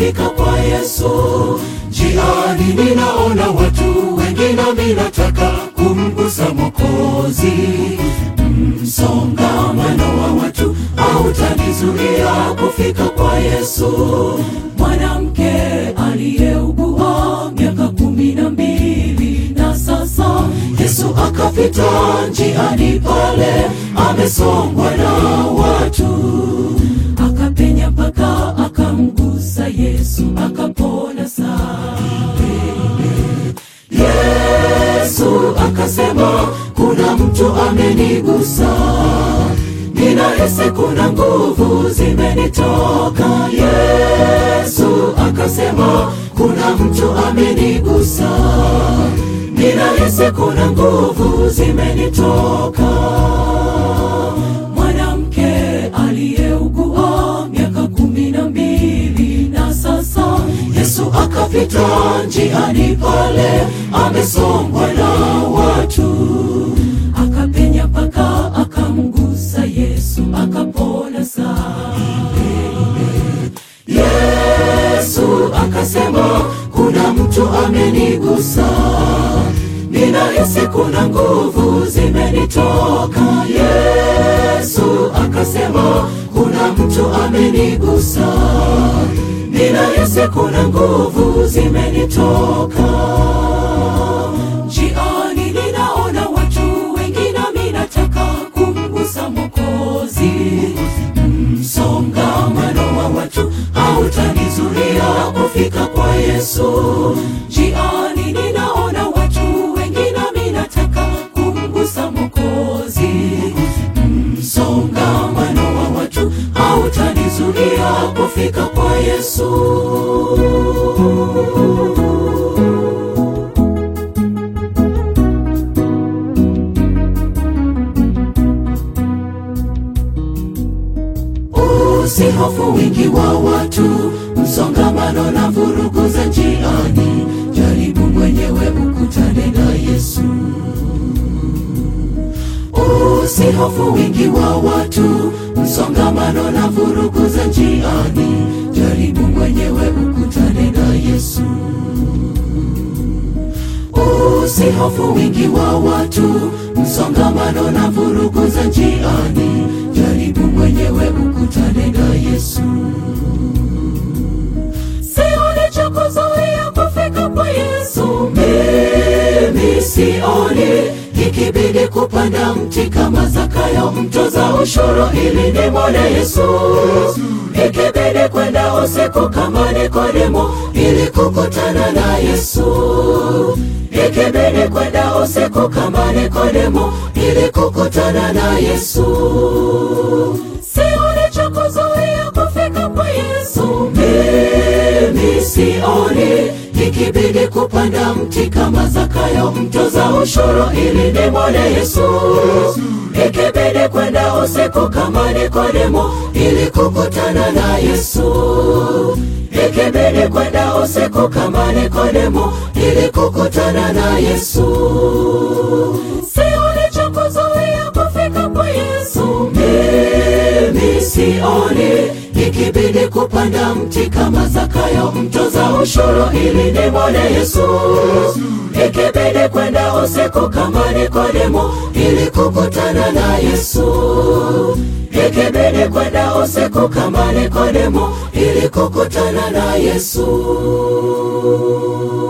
kufika kwa Yesu. Njiani ninaona watu wengi, nami nataka kumgusa Mwokozi. Msongamano wa watu hautanizuia kufika kwa Yesu. Mwanamke aliyeugua miaka kumi na mbili na sasa Yesu akapita njiani pale, amesongwa na watu, akapenya mpaka akamgusa Yesu, akapona saa Yesu akasema, kuna mtu amenigusa, ninahisi kuna nguvu zimenitoka. Yesu akasema, kuna mtu amenigusa, ninahisi kuna nguvu zimenitoka. Mwanamke aliyeugua miaka kumi na mbili na sasa Yesu akapita njiani pale, amesongwa na watu, akapenya mpaka akamgusa Yesu, akapona saa. Yesu akasema, kuna mtu amenigusa, ninahisi kuna nguvu zimenitoka. Yesu akasema, kuna mtu amenigusa ninahisi kuna nguvu zimenitoka. Njiani ninaona watu wengi, nami nataka kumgusa Mwokozi. Msongamano wa watu hautanizuia kufika kwa Yesu. Njiani ninaona watu wengi, nami nataka kumgusa Mwokozi. Msongamano wa watu hautanizuia kufika kwa Yesu. Usihofu wingi wa watu, msongamano na vurugu za njiani. Jaribu mwenyewe ukutane na Yesu. Usihofu wingi wa watu, msongamano na vurugu za njiani. Jaribu mwenyewe ukutane na Yesu. Usihofu wingi wa watu, msongamano na vurugu za njiani. Jaribu mwenyewe ukutane na Yesu. Sioni cha kuzuia kufika kwa Yesu. Mimi sioni ikibidi kupanda mti kama Zakayo mtoza ushuru ili nimwone Yesu, ikibidi kwenda usiku kama Nikodemo ili kukutana na Yesu, ikibidi kwenda usiku kama Nikodemo ili kukutana na Yesu. Sioni cha kuzuia kufika kwa Yesu. Mimi sioni ikibidi kupanda mti kama Zakayo mtoza ushuru ili nimwone Yesu, ikibidi kwenda usiku kama Nikodemo ili kukutana na Yesu, ikibidi kwenda usiku kama Nikodemo ili kukutana na Yesu. Sioni cha kuzuia kufika kwa Yesu. Mimi sioni ikibidi kupanda mti kama Zakayo mtoza ushuru ili nimwone Yesu, ikibidi kwenda usiku kama Nikodemo ili kukutana na Yesu, ikibidi kwenda usiku kama Nikodemo ili kukutana na Yesu.